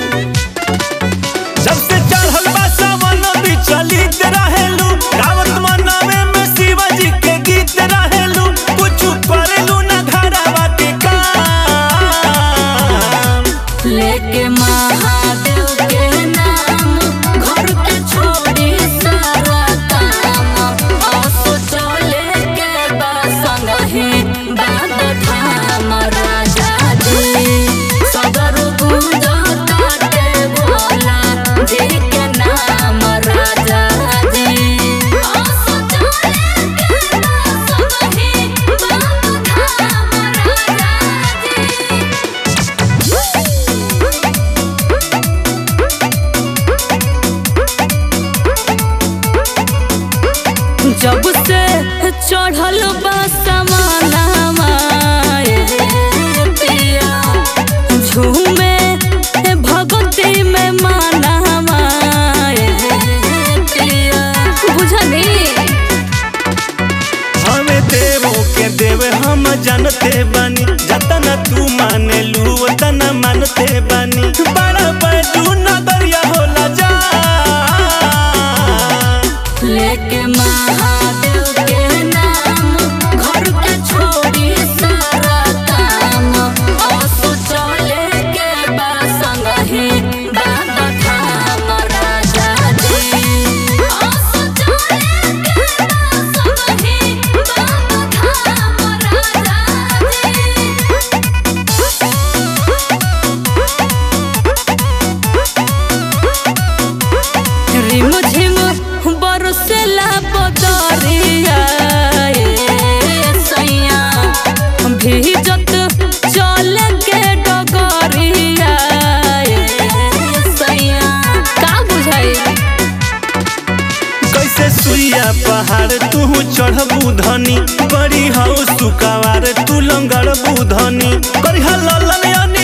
जब से चढ़ल बा सावन बिचलित रहेलू गावत मनवे में शिवाजी के गीत रहेलू कुछ करेलू ना घरवा के काम लेके महादेव के नाम घर के छोड़ी सारा काम असो चले के बा संगही बाबा धाम राजा जी सदर गुंजताते भोला जी के नाम राजा जी असो चले के बा संगही बाबा धाम राजा जी जब से चढ़ल बा समानामा ए पिया झूमे भगती में मानामा ए पिया बुझनी हमें देवो के देव हम जानते बानी जतना तू माने लू उतना मानते बानी बड़ा बैजू नगरिया होला जा लेके महादेव के नाम घर के छोड़ी सारा काम असो चले के बा संगही बाबा धाम राजा जी असो चले के बा संगही बाबा धाम राजा जी रिम झिम बरसेला बदरिया ए सैया भीजत चल के डगरिया ए सैया का बुझाई कैसे सुइया पहाड़ तू चढ़बू धनी बड़ी हौ सुकावार तू लंगड़ बुधनी करिहा ललन